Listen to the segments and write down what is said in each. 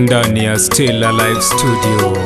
ndani ya Still Alive Studio,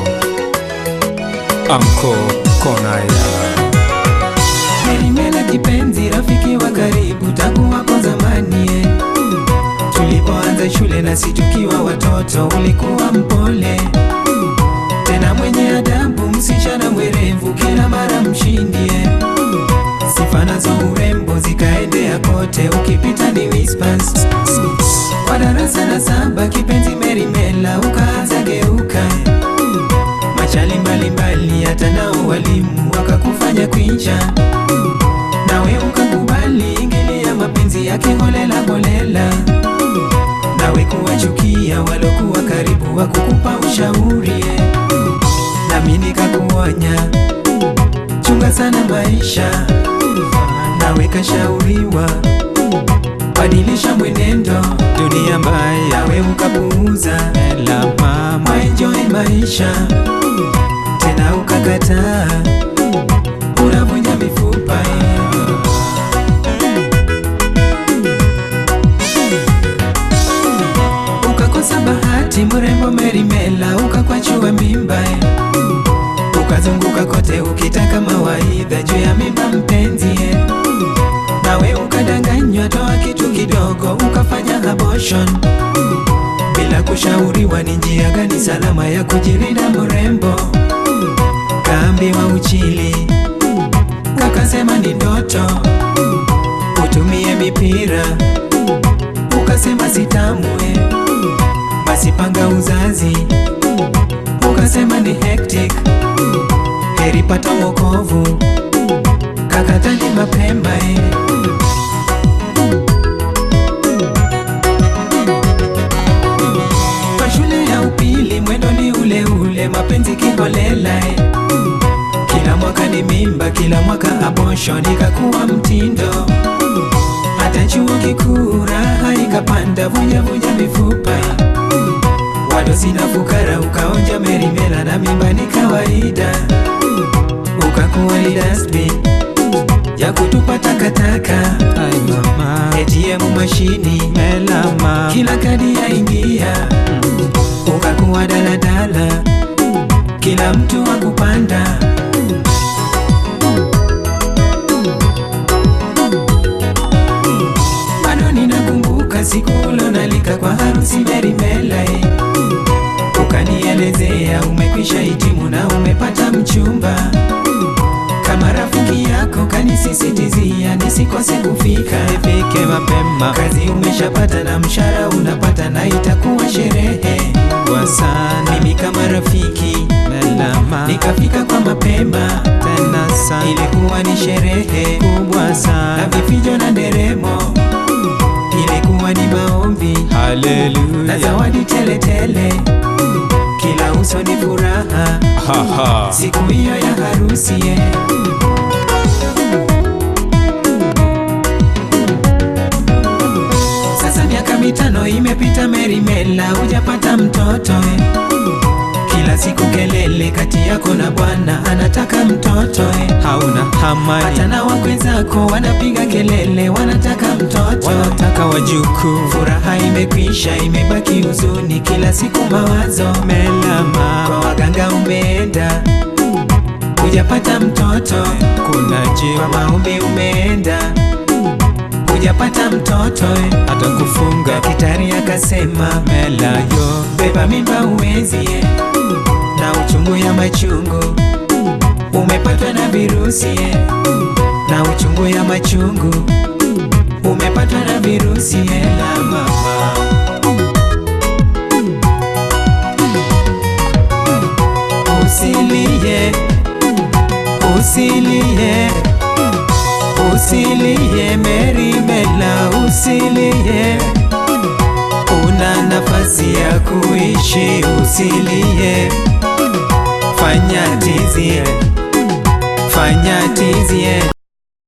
Anko Konaya. Merimela kipenzi, rafiki wa karibu tangu hapo zamani eh. Tulipoanza shule na si tukiwa watoto, ulikuwa mpole tena mwenye adabu, msichana mwerevu, kila mara mshindi eh. Sifa nazo urembo zikaendea kote, ukipita ni whispers. Kwa darasa la saba kipenzi Merimela ukaanza geuka machali mbalimbali, hata nao walimu wakakufanya kuicha nawe ukakubali ingilia mapenzi ya kiholela holela, nawe kuwachukia walokuwa karibu wa kukupa ushauri eh. nami nikakuonya chunga sana maisha, nawe kashauriwa badilisha mwenendo, dunia mbaya, nawe ukapuuza Ela mama, enjoy maisha tena ukakataa, unavunja mifupa eh. ukakosa bahati, mrembo Merimela ukakwachua mimba eh. ukazunguka kote ukitaka mawaidha juu ya mimba mpenzi eh. nawe ukadanganywa, toa kitu kidogo ukafanya abortion bila kushauriwa ni njia gani salama ya kujilinda mrembo. Kaambiwa uchili, kakasema ni ndoto, utumie mipira, ukasema sitamwe, basi panga uzazi, ukasema ni hectic, heri pata wokovu, kakatani mapema eh. Kwa shule ya upili mwendo ni ule ule, mapenzi kiholela eh. Kila mwaka ni mimba, kila mwaka abortion ikakuwa mtindo. Hata chuo kikuu raha ikapanda, vuja vuja mifupa wadosi na fukara, ukaonja Merimela na mimba ni kawaida, ukakuwa ni dustbin ya kutupa takataka, ai mama, ATM mashini Ela mama, kila kadi yaingia, ukakuwa daladala, kila mtu wa kupanda. Bado ninakumbuka siku ulonalika kwa harusi Merimela, eh. ukanielezea umekwisha hitimu na umepata mchumba. Kama rafiki yako kanisisitizia nisikose kufika ifike mapema kazi umeshapata na mshahara unapata na itakuwa sherehe. kwa sana, Mimi kama rafiki Ela mama, nikafika kwa mapema, tena sana, ilikuwa ni sherehe kubwa na sana, vifijo na nderemo, ilikuwa ni maombi na haleluya, zawadi teletele, kila uso ni furaha haha, siku hiyo ya harusi eh. Sasa miaka mitano imepita, Merimela hujapata mtoto eh. Kila siku kelele kati yako na bwana anataka mtoto eh. hauna Hata hamani, na wakwe zako wanapiga kelele wanataka mtoto. wanataka wajukuu, Furaha imekwisha, imebaki huzuni, kila siku mawazo. Ela Kwa mama, waganga umeenda, hujapata mtoto. kuna Kwa jiwa maombi umeenda, hujapata mtoto eh. hata kufunga Daktari akasema Mela yo, beba mimba uwezi eh. na uchungu ya machungu umepatwa na virusi eh. na uchungu ya machungu umepatwa na virusi eh. la mama usilie usilie usilie Merimela usilie una nafasi ya kuishi usilie fanya tizie fanya tizie